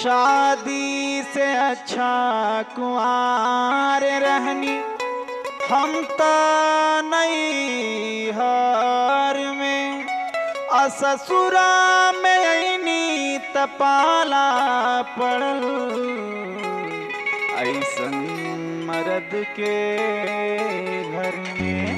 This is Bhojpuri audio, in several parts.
शादी से अच्छा कुआर रहनी हम त नहीं हार में आ ससुरा में ऐनी तपाला पड़ल ऐसन मर्द के घर में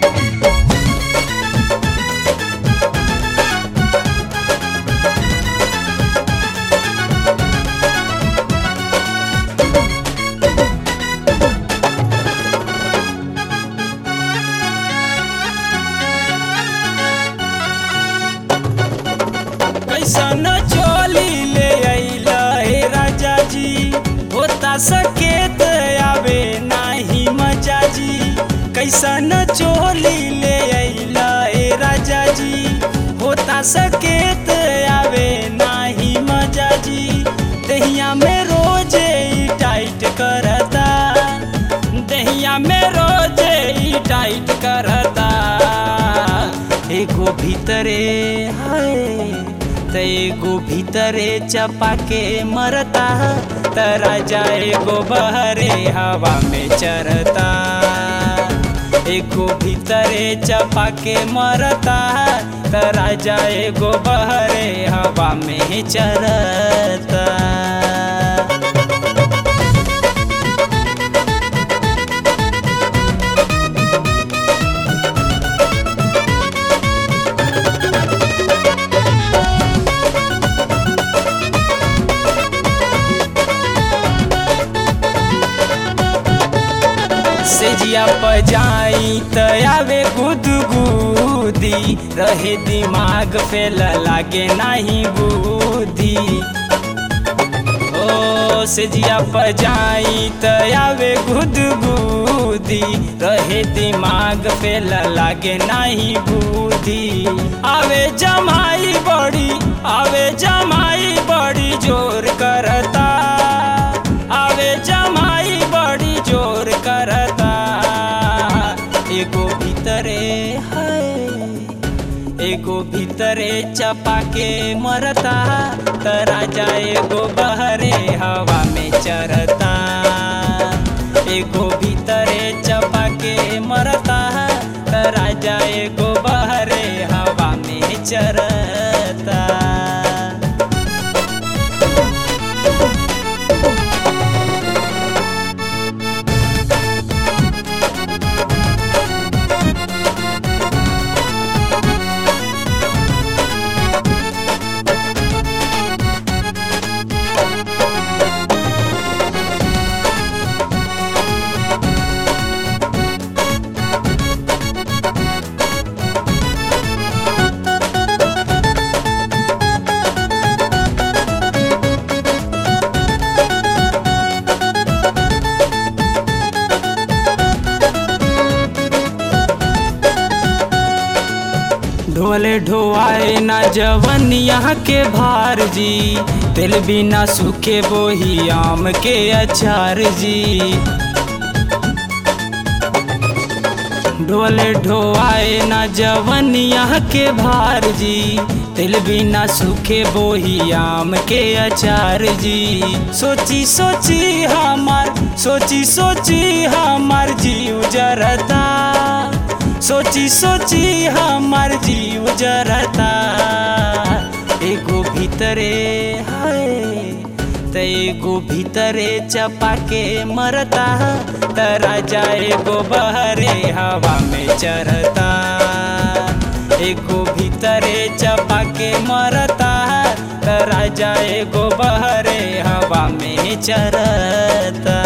कैसन चोली ले अइला हे राजा जी होता सकेत आवे नाही मजा जी कैसन चोली ले अइला हे राजा जी होता सकेत आवे नाही मजा जी दहिया में रोजे ई टाइट करता दहिया में रोजे ई टाइट करता एगो भीतरे हाय त एगो भीतरे चपा के मरता त राजा एगो बहरे हवा में चरता एगो भीतरे चपा के मरता त राजा एगो बहरे हवा में चरता सेजिया पजाई त आवे गुदगुदी रहे दिमाग फेल लागे नाही बुद्धि ओ सेजिया पजाई त आवे गुदगुदी रहे दिमाग फेल लागे नाही बुद्धि आवे जमाई बड़ी आवे जमाई बड़ी जोर करता आवे जमाई बड़ी जोर करता एगो भीतरे है एगो भीतरे चपा के मरता त राजा एगो बहरे हवा में चरता एगो भीतरे चपा के मरता त राजा एगो बहरे हवा में चरता ढोले ढोआए ना जवन यहाँ के भार जी तेल बिना सूखे बोही आम के अचार जी ढोले ढोआए ना जवन यहाँ के भार जी तिल बिना सूखे बोही आम के अचार जी सोची सोची हमार सोची सोची हमार जीव जरता सोची सोची हमार जीव जरता एगो भीतरे है त एगो भीतरे चपा के मरता त राजा एगो बहरे हवा में चरता एगो भीतरे चपा के मरता त राजा एगो बहरे हवा में चरता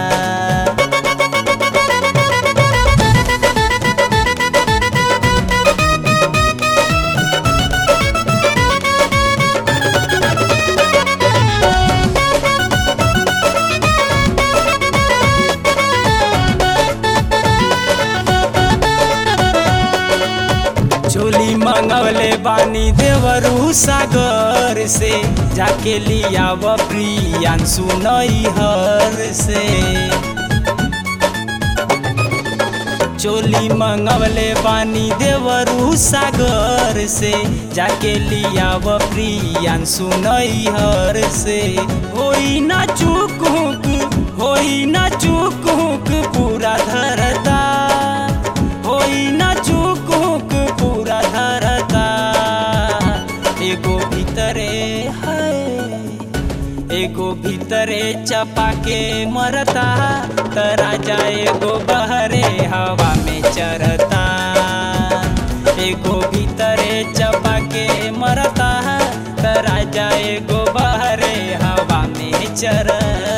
चोली मंगवले बानी देवरू सागर से जाके लिया प्रियांशु नैहर से चोली मंगवले बानी देवरू सागर से जाके लियाव प्रियांशु नैहर से होई ना चूक हुक होई ना चूक हुक पूरा धरता होई ना चूक हुक पूरा धरता एगो भीतरे है एगो भीतरे चपा के मरता त राजा एगो बहरे हवा में चरता एगो भीतरे चपा के मरता त राजा एगो बहरे हवा में चरता